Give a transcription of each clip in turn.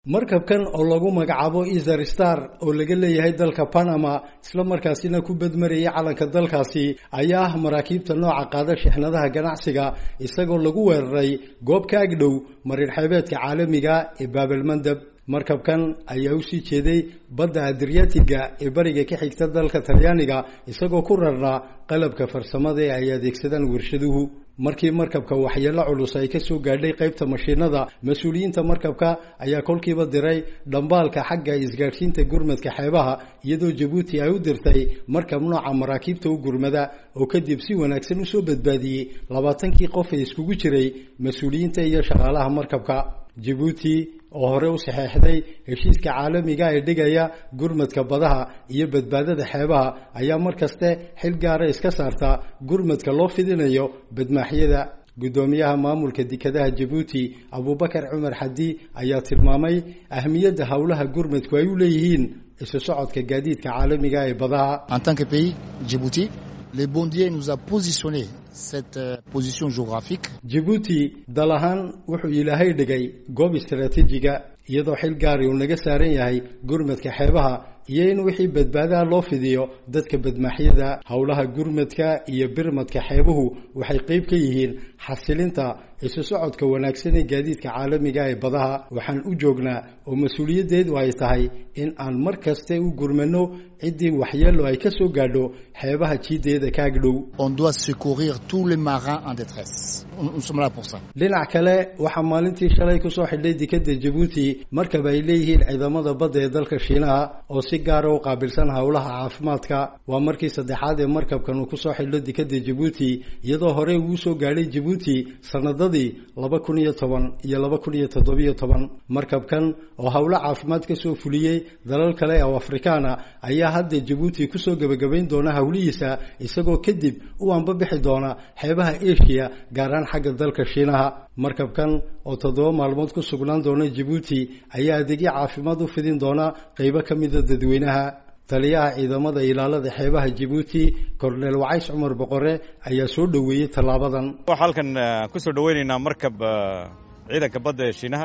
markabkan oo lagu magacaabo easer star oo laga leeyahay dalka panama isla markaasina ku badmarayay calanka dalkaasi ayaa ah maraakiibta nooca qaada shixnadaha ganacsiga isagoo lagu weeraray goob ka agdhow marin xeebeedka caalamiga ee baabalmandab markabkan ayaa usii jeeday badda adriyatiga ee bariga ka xigta dalka talyaaniga isagoo ku rarnaa qalabka farsamada ee ay adeegsadaan warshaduhu markii markabka waxyeelo culus ay kasoo gaadhay qaybta mashiinada mas-uuliyiinta markabka ayaa kolkiiba diray dhambaalka xagga isgaadhsiinta gurmadka xeebaha iyadoo jabuuti ay u dirtay markab nooca maraakiibta u gurmada oo kadib si wanaagsan usoo badbaadiyey labaatankii qof ee iskugu jiray mas-uuliyiinta iyo shaqaalaha markabka jabuuti oo hore u saxeexday heshiiska caalamiga ee dhigaya gurmadka badaha iyo badbaadada xeebaha ayaa mar kaste xil gaara iska saarta gurmadka loo fidinayo badmaaxyada guddoomiyaha maamulka dekadaha jabuuti abubakar cumar xadi ayaa tilmaamay ahmiyadda howlaha gurmadku ay u leeyihiin isu socodka gaadiidka caalamiga ee badaha En tant que pays, Djibouti, le Bondier nous a positionné cette euh, position géographique jabuuti dal ahaan wuxuu ilaahay dhigay goob istaraatiijiga iyadoo xil gaari uu naga saaran yahay gurmadka xeebaha iyo in wixii badbaadaha loo fidiyo dadka badmaaxyada howlaha gurmadka iyo birmadka xeebuhu waxay qeyb ka yihiin xasilinta isu socodka wanaagsan ee gaadiidka caalamiga ee badaha waxaan u joognaa oo mas-uuliyaddeedu ay tahay in aan mar kaste u gurmano ciddii waxyeelo ay ka soo gaadho xeebaha jiideeda ka agdhow on doit secourir tous les marins en détresse. Nous nous sommes là pour ça. dhinac kale waxaa maalintii shalay kusoo xidhay dekada jabuuti markab ay leeyihiin ciidamada badda ee dalka shiinaha oo si gaara u qaabilsan howlaha caafimaadka waa markii saddexaad ee markabkan uu kusoo xidho dekada jabuuti iyadoo horey uu soo gaadhay jabuuti sanadadii laba kun iyo toban iyo laba kun iyo toddobiyo toban markabkan oo howlo caafimaad kasoo fuliyey dalal kale oo afrikaana ayaa hadda jabuuti kusoo gebagabayn doona howlihiisa isagoo kadib u anbabixi doona xeebaha asia gaaraan xagga dalka shiinaha markabkan oo toddoba maalmood ku sugnaan doona jabuuti ayaa adeegyo caafimaad u fidin doona qeybo ka mida dadweynaha taliyaha ciidamada ilaalada xeebaha jabuuti korneel wacays cumar boqore ayaa soo dhoweeyey tallaabadan waxaa halkan ku soo dhoweynaynaa markab ciidanka badda ee shiinaha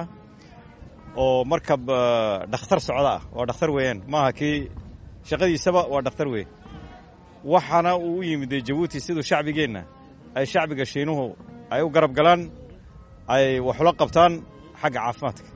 oo markab dhakhtar socda ah waa dhakhtar weeyaan maaha kii shaqadiisaba waa dhakhtar weeye waxaana uu u yimid jabuuti siduu shacbigeenna ay shacbiga shiinuhu ay u garab galaan ay waxula qabtaan xagga caafimaadka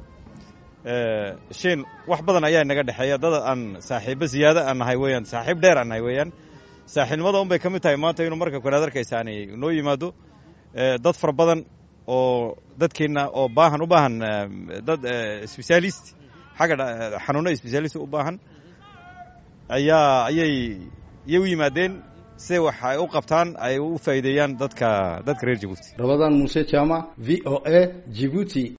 shiin wax badan ayaa naga dhexeeya dad aan saaxiibbo ziyaado aan nahay weeyaan saaxiib dheer aan nahay weeyaan saaxiibnimada un bay ka mid tahay maanta inuu markabkan aad arkaysaani noo yimaado dad fara badan oo dadkeenna oo baahan u baahan dad sbesaalist xagga xanuuno sbesaalist u baahan ayaa ayay iyay u yimaadeen si wax ay u qabtaan ay u faa'iideeyaan dadka dadka reer jabuuti rabadaan muuse jaamac v o a jibuuti